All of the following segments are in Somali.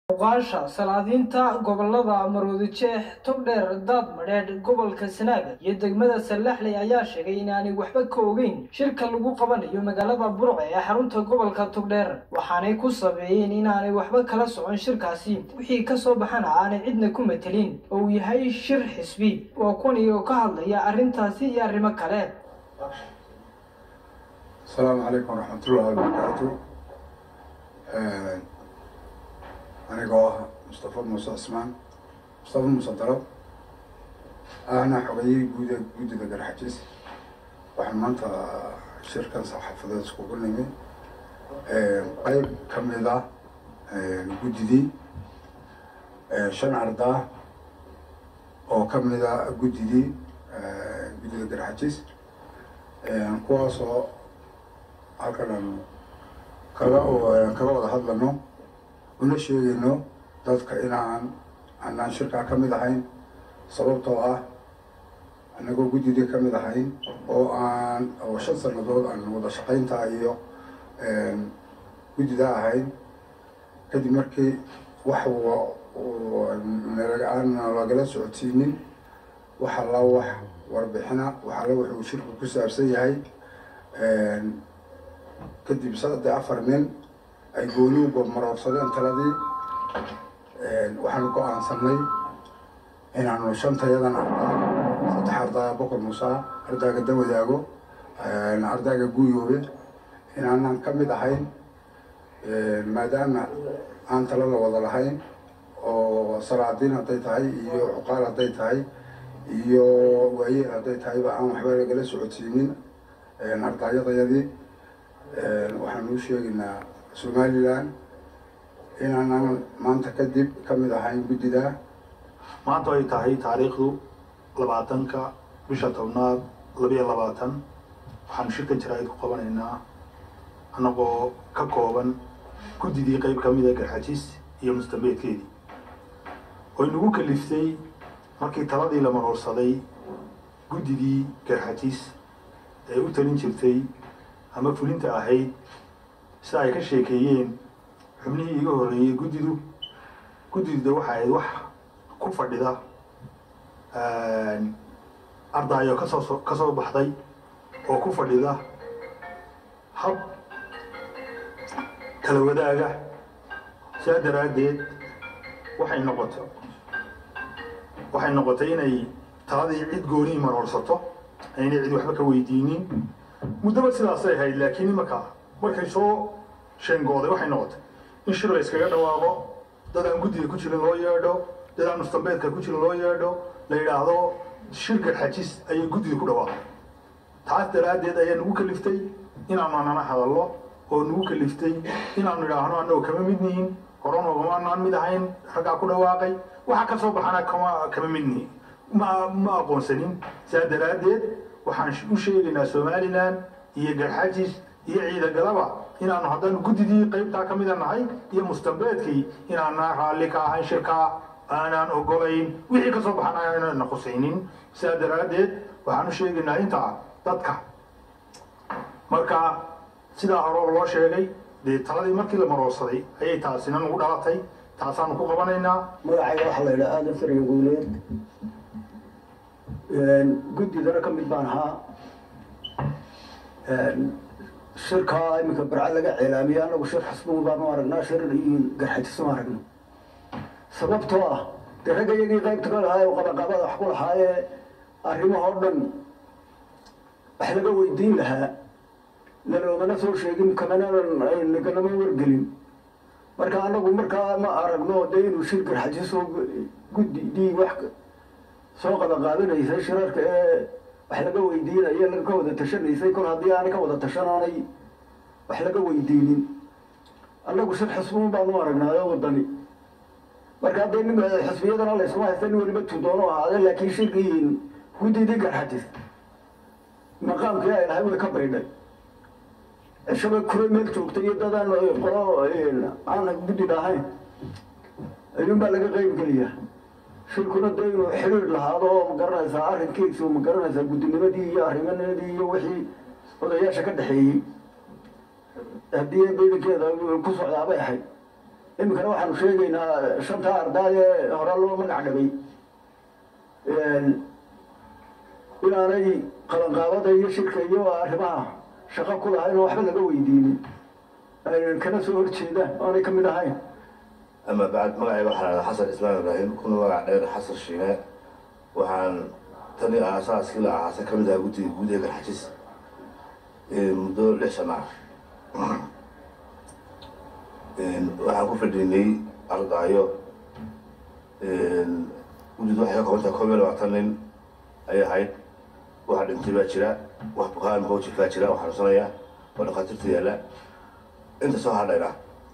oqaasha salaadiinta gobolada maroodijeex togdheer daad madheedh gobolka sanaaga iyo degmada sallaxley ayaa sheegay inaanay waxba ka ogeyn shirka lagu qabanayo magaalada burce ee xarunta gobolka togdheer waxaanay ku sabeeyeen inaanay waxba kala socon shirkaasi wixii kasoo baxana aanay cidna ku matelin oo uu yahay shir xisbi waa kuni oo ka hadlaya arrintaasi iyo arrimo kale asalaamu calaykum waraxmatullahi wabarakaatu anigoo ah mustafa muuse cismaan mustafa muuse dalab ahna xogayihii guud ee guddida garxajis waxaan maanta shirkan saxaafadeed iskugu nimi qeyb ka mid ah guddidii shan ardaa oo ka mid a guddidii guddida garxajis kuwaasoo halkan aan kaga kaga wada hadlano una sheegayno dadka inaan anaan shirkaa ka mid ahayn sababtoo ah anagoo guddidii ka mid ahayn oo aan oo shan sanadood aan wada shaqayntaa iyo guddida ahayn kadib markii wax aan lagala socodsiinin wax alla wax warbixina wax alla wuxuu shirku ku saabsan yahay kadib saddex afar nin ay gooni maroorsadeen taladii waxaanu go-aansanay inaanu shantayadan ardaa saddex ardaa boqor musaa ardaaga dawadaago ardaaga guuyoobe inaanan ka mid ahayn maadaama aan tala la wada lahayn oo salaadiin hadday tahay iyo cuqaal hadday tahay iyo waayeel hadday tahayba aan waxba lagala socodsiinin ardaayadayadii waxaan u sheegaynaa somalilan inaanan maanta kadib ka mid ahayn guddida maanta ay tahay taariikhdu labaatanka bisha tobnaad labiyo labaatan waxaanu shirkan jaraa'id ku qabanaynaa annagoo ka kooban guddidii qeyb ka mida garxajis iyo mustambeedkeedii oo inagu kaliftay markii taladii la maroorsaday guddidii garxajis ee u talin jirtay ama fulinta ahayd sida ay ka sheekeeyeen xubnihii iga horreeyey guddidu guddiduda waxa ahayd wax ku fadhida ardaayo kasoo ka soo baxday oo ku fadhida hab kala wadaaga sidaa daraaddeed waxay noqoto waxay noqotay inay taladii cid goonii maroorsato aynay cid waxba ka weydiinin muddaba sidaasay ahayd laakiin imanka markay soo sheengooday waxay noqotay in shir la yskaga dhawaaqo dad aan guddiga ku jirin loo yeedho dad aan mustambeedka ku jirin loo yeedho la yidhaahdo shirka xajis ayay guddida ku dhawaaqay taas daraaddeed ayaa nagu kaliftay inaanu anana hadallo oo nagu kaliftay inaanu idhaahno annagoo kama mid nihin horanogama anaan mid ahayn raggaa ku dhawaaqay waxa ka soo baxana kama kama mid nihin ma ma aqoonsanin sidaa daraaddeed waxaan u sheegaynaa somalilan iyo garxajis iyo ciidagalaba inaanu haddaanu guddidii qaybtaa ka mida nahay iyo mustambeedkii inaanaan raalli ka ahayn shirkaa aanaan ogolayn wixii kasoo baxana aanana khusaynin sidaa daraaddeed waxaan u sheegaynaa intaa dadka marka sidaa hore loo sheegay dee taladii markii la maroorsaday ayay taasina nagu dhalatay taasaanu ku qabanaynaa magacayga waxaa la yidhaha aadan sarya guuleed guddidana ka mid baan ahaa shirkaa iminka barca laga ceelaamiyey anagu shir xusbuun baanu aragnaa shir garxajisuma aragno sababtoo ah dee ragga iyagii qaybta ka lahaa oo qabaqabada wax ku lahaayee arrimahoo dhan wax laga weydiin lahaa laloomana soo sheegin kamanaganama wargelin marka anagu markaa ma aragno dee inuu shir garxajisoo guddidii wax soo qabaqaabinaysay shirarka ee wax laga weydiinaya laga ka wada tashanaysay kol haddii aanay ka wada tashanaanay wax laga weydiinin annagu shir xusbuun baanu aragnaayo wadani marka haddee nin xusbiyadana layskuma haysta nin weliba tudoono ahaade laakiin shirkii guddidii garxajis maqaamkii ay lahay way ka baydhay cishaba kure meel joogtay iyo dadaan qolo aan guddid ahayn ayuun baa laga qeyb geliyaa shirkuna dee inuu xiriir lahaado oo magaranaysaa arrinkiisu magaranaysaa guddinimadii iyo arrimanadii iyo wixii odayaasha ka dhexeeyey haddii beedankeeda ku socdaa bay ahayd iminkana waxaanu sheegaynaa shanta ardaad ee hore loo magac dhabay inaanay qabanqaabada iyo shirka iyo arrimaha shaqo ku lahayn oo waxba laga weydiinin kana soo horjeedaan oonay ka mid ahayn ama bacd magacayga waxaa lahada xasan ismaan ibraahim kuna magac dheer xasan shiine waxaan tani aasaaskii la ahaasa ka mid ahaa guddiga guud ee garxajis muddo lix sana ah waxaan ku fadhiinay ardaayo guddidu waxay ka kobantahay koob iyo labaatan nin ay ahayd waxa dhintay baa jira wax bukaan hojif baa jira oo xanuunsanaya oo dhakhaatiirta yaalla inta soo hadhayna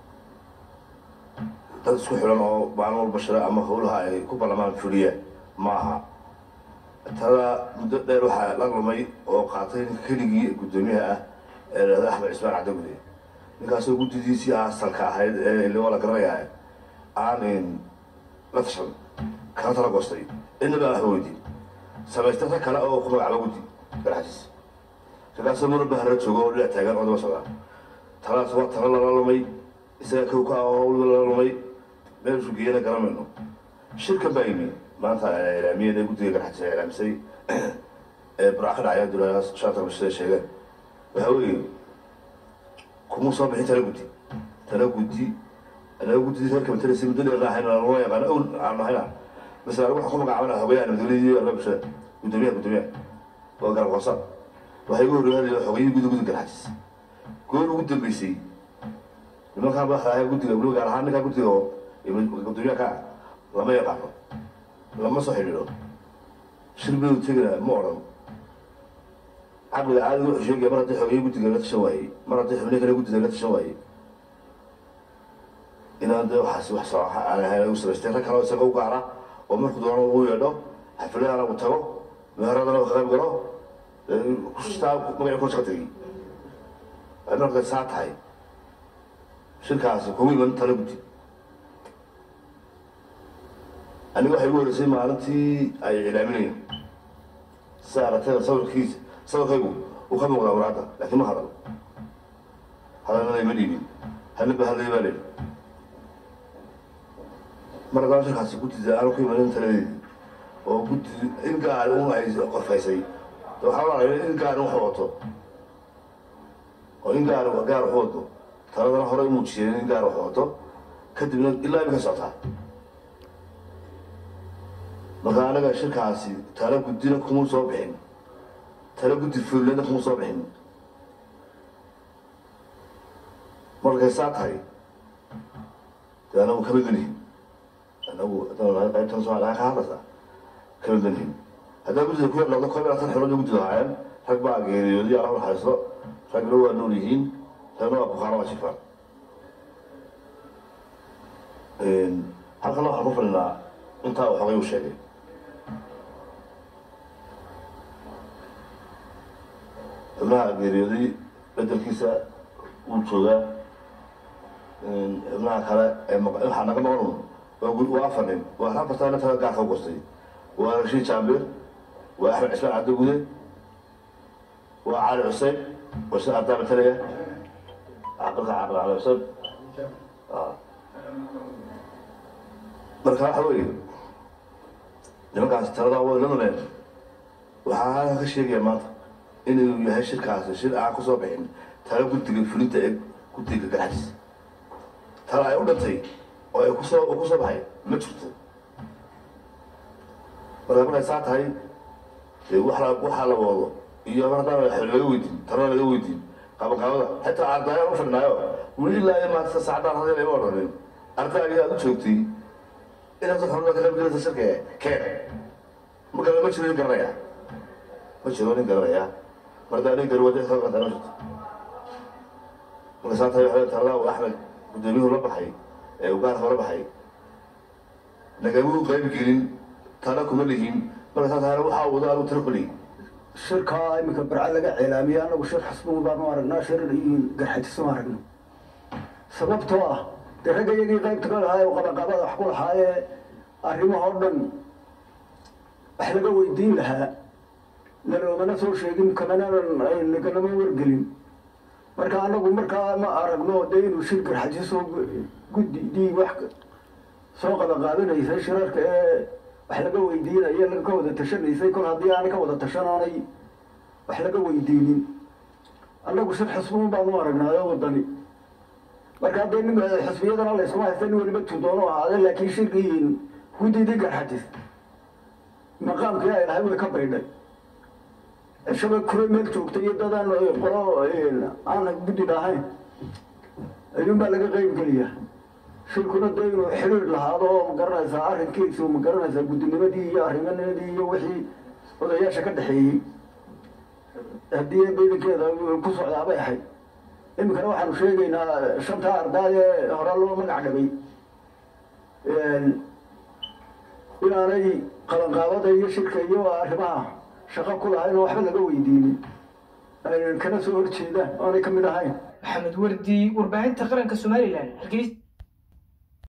dad isku xilan oo maalin walba shira ama howlaha ay ku ballamaan fuliya ma aha tada muddo dheer waxaa la lumay oo qaatay ninka keligii guddoomiyaha ah ee lahada axmed cismaan cabdigude ninkaasoo guddidiisii asalka ahayd ee liwa la garanayaa aan la tashan kana tala goostay inaba aan waxba weydiin samaystay rag kale oo ku magacaaba guddi garxajis raggaasoo marba harra joogo oo dhinac taagan oo daba socda talaas waa tala lala lumay isaga kow ka ah oo hawlba lala lumay meelshuu geeyana garamayno shirkan baa yimi maanta ilaamiyada guddiga garxajis ay ilaamisay ee burca ka dhacaya dulaa shanta bashada sheegeen waxaa weeye kuma soo bixin tala guddi tala guddi anaga guddidii reerka matalasi muddo dheer ahayn lama yaqaano owl aan nahayna masala anigu waxaan ku magacaabana hogayaha nabadgelyadii arrimaha bulshada guddoomiyaha guddoomiyaha waa garab hoosa waxay igu horreeyay hadii xogayii guddi guddi garxajis goor ugu dambeysay nimankaan baa ahaa guddiga weliba gaar ahaan ninkaa guddiga oo guddoomiyaha ka ah lama yaqaano lama soo xidhiidho shirbeedu tegina ma odhan caqliga caadiga wuxuu sheegaya mar haddii xogeeye guddiga la tashan waayey mar haddii xubnihi kale guddiga la tashan waayey inaan dee waxaasi wax soo aan ahayn u samaystay rag kaleo isaga u gaara oo markuu doono uu yeedho xafladana uu tago meheradana uu ka qayb galo kustaa magaci ku shaqa tegey markay saa tahay shirkaasi kuma iman tala guddi aniga waxay igu horeysay maalintii ay ilaaminayeen sida aragtayda sawirkiisa sawirkaygu uu ka muuqdaa waraadda laakiin ma hadal hadalnada ima dhiibin hadlaba hadlay baa leehi mar haddaan shirkaasi guddida aanu ku imanin taladeedii oo guddi in gaar un ay qorfaysay waxaa oranaya in gaar wax wato oo in gaar gaar wax wado taladana hore u muujiyeen in gaar wax wato kadibna ilaa imika socotaa marka anaga shirkaasi tala guddina kuma soo bixin tala guddi fuulina kuma soo bixin markay saa tahay dee anagu kama gelihin anagu haddaan qaybtan soomaaliya ka hadlaysaa kama gelihin haddaa guddida ku yar noqdo koob iyo labaatan xilood guddida ahaayeen rag baa geeriyooday allah naxariisto ragna waa nool yihiin ragna waa bukaano waa jifaan halkana waxaan ku fadhinaa intaa uu xogay u sheegay xubnaha geeriyooday bedelkiisa wuu joogaa xubnaha kale ee waxaa naga maqan waa afar nin waa rag kastaa intaga gaarka u gostay waa rashiid jaambir waa axmed cismaan cabdigude waa cali xuseen waa sida ardaa matalaya caqilka caqil cali xuseen marka waxa weeye nimankaasi taladaa way la lumeen waxaa halka ka sheegaya maanta inuu yahay shirkaasi shir aan kusoo bixin tala guddiga fulinta ee guddiga garxajis tala ay u dhantay oo ay kusoo oo kusoo baxay ma jirto marka markay saa tahay dee wax la waxaa la wado iyo mar haddaan laga weydiin talana laga weydiin qabanqaabada xitaa ardaayaan u fadhinaayo weli ilaa iyo maanta saacadaan hadii layma odhanin ardaygii aad u joogtay inaad xubna ka qaybgelaysa shirka keen marka ma jiro nin garanaya ma jiro nin garanaya mardaa nin garwade ka qantaa ma jirto marka saa tahay waxaa talada uu axmed guddoomiyuhu la baxay ee uu gaarka la baxay nagamuu qayb gelin tala kuma lihin marka saa tahay waxaa wado aanu tiro ku lihin shirkaa iminka barca laga ceelaamiyey anagu shir xasbuun baanu aragnaa shir garxajisma aragno sababtoo ah dee ragga iyagii qaybta ka lahaa ee qabaqabada wax ku lahaayee arrimahoo dhan wax laga weydiin lahaa laloomana soo sheegin kamananan naganama wargelin marka anagu markaa ma aragno dee inuu shir garxajiso guddidii wax soo qabaqaabinaysay shirarka ee wax laga weydiinaya laga ka wada tashanaysay kol haddii aanay ka wada tashanaanay wax laga weydiinin annagu shir xusbuun baanu aragnaayo wadani marka haddee nin xusbiyadana layskuma haysta nin weliba tudoono ahaade laakiin shirkii guddidii garxatis maqaamkii ay lahay way ka baydhay cishaba kure meel joogtay iyo dadaan qolo aan guddid ahayn ayuunbaa laga qeyb geliyaa shirkuna dee inuu xiriir lahaado oo magaranaysaa arrinkiisu magaranaysaa guddinimadii iyo arrimadii iyo wixii odayaasha ka dhexeeyey haddii baydankeeda ku socdaa bay ahayd iminkana waxaanu sheegaynaa shantaa ardaad ee hore loo magac dhabay inaanay qabanqaabada iyo shirka iyo arrimaha shaqo ku lahayn oo waxba laga weydiinin aynan kana soo horjeedaan oonay ka mid ahayn maxamed wardi warbaahinta qaranka somalilan hargeysa